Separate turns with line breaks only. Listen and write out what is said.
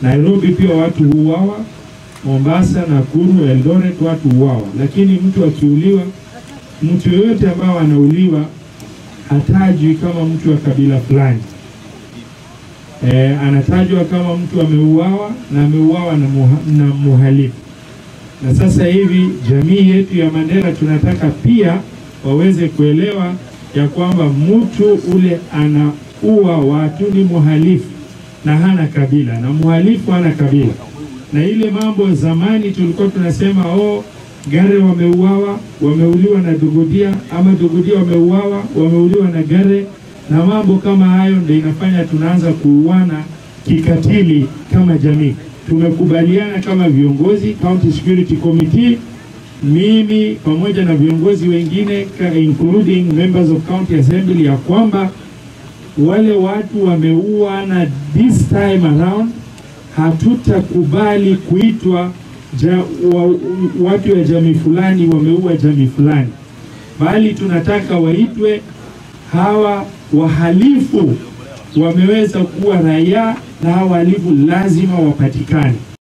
Nairobi pia watu huuawa, Mombasa, Nakuru, Eldoret watu huuawa, lakini mtu akiuliwa, mtu yoyote ambao anauliwa hatajwi kama mtu wa kabila fulani. E, anatajwa kama mtu ameuawa na ameuawa na, muha, na muhalifu. Na sasa hivi jamii yetu ya Mandera tunataka pia waweze kuelewa ya kwamba mtu ule anaua watu ni muhalifu na hana kabila, na muhalifu hana kabila. Na ile mambo zamani tulikuwa tunasema oh, Gare wameuawa, wameuliwa na Dogodia, ama Dogodia wameuawa, wameuliwa na Gare, na mambo kama hayo ndio inafanya tunaanza kuuana kikatili kama jamii. Tumekubaliana kama viongozi County Security Committee, mimi pamoja na viongozi wengine including members of County Assembly ya kwamba wale watu wameuana this time around, hatutakubali kuitwa ja, wa, watu wa jamii fulani wameua jamii fulani, bali tunataka waitwe hawa wahalifu wameweza kuwa raia na hawa wahalifu lazima wapatikane.